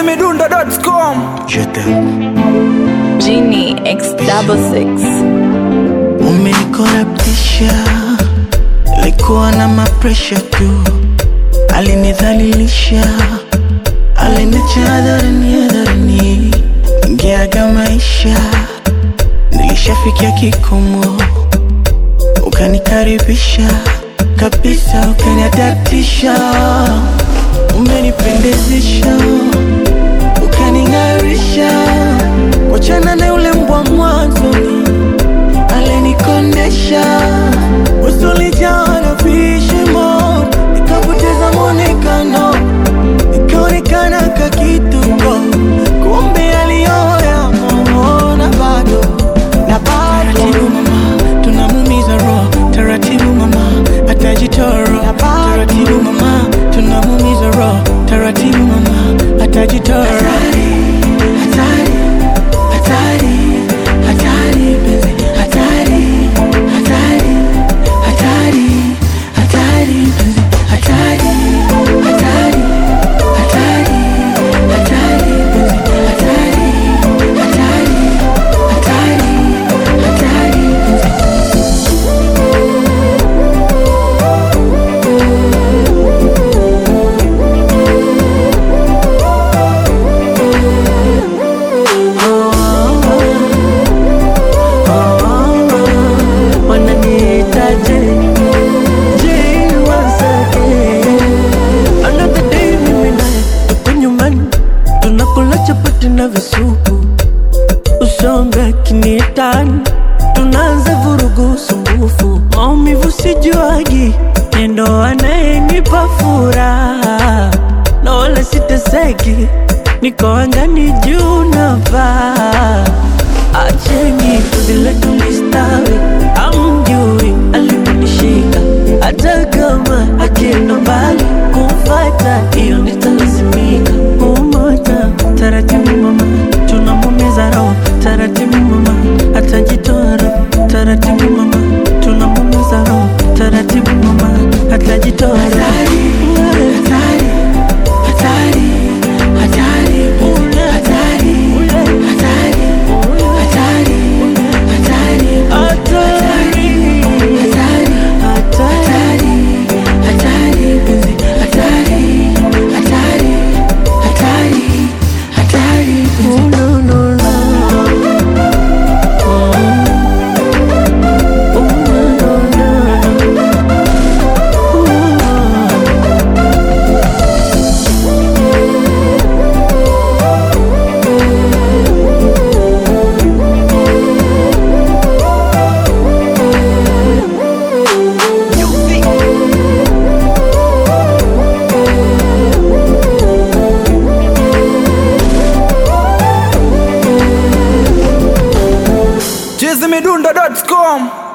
chizimidundo.com Je t'aime. Genie X double six. Umenikorabtisha, likuwa na mapresha tu, alinidhalilisha, aliniacha hadharani hadharani, ingeaga maisha, nilishafikia kikomo, ukanikaribisha kabisa, ukaniadaptisha, umenipendezesha, ukaning'arisha, wachana na yule mbwa mwanzoni alinikondesha usulijaa na vishimo, nikapoteza mwonekano, ikaonekana kakituko, kumbe aliyoya na bado na bado. Taratibu mama, tunamumiza roho, taratibu mama, atajitoro. Taratibu mama, tunamumiza roho, taratibu mama, atajitoro. Hatari, hatari, hatari, hatari, penzi, hatari, hatari, hatari, hatari, penzi, hatari, hatari, hatari, hatari, penzi, hatari, hatari, hatari, hatari, penzi. wananiitaje Je, wasake another day mimi naye tuko nyumbani tunakula chapati na visupu usonge akiniitani tunaanza vurugu sumbufu maumivu sijuagi nendo anayenipa furaha na wala siteseki niko angani juu navaa acheni kudile tulistawi amjui aliponishika hata kama akienda mbali kumfata hiyo nitalazimika umota taratibu mama tunamumiza roho taratibu mama atajitoa roho taratibu mama tunamumiza roho taratibu mama atajitoa roho hatari, hatari, hatari, hatari, hatari, hatari, hatari, hatari, hatari, penzi, hatari, hatari, hatari, hatari, penzi. No, no, no. Oh, no, no, no. Oh. chizimidundo.com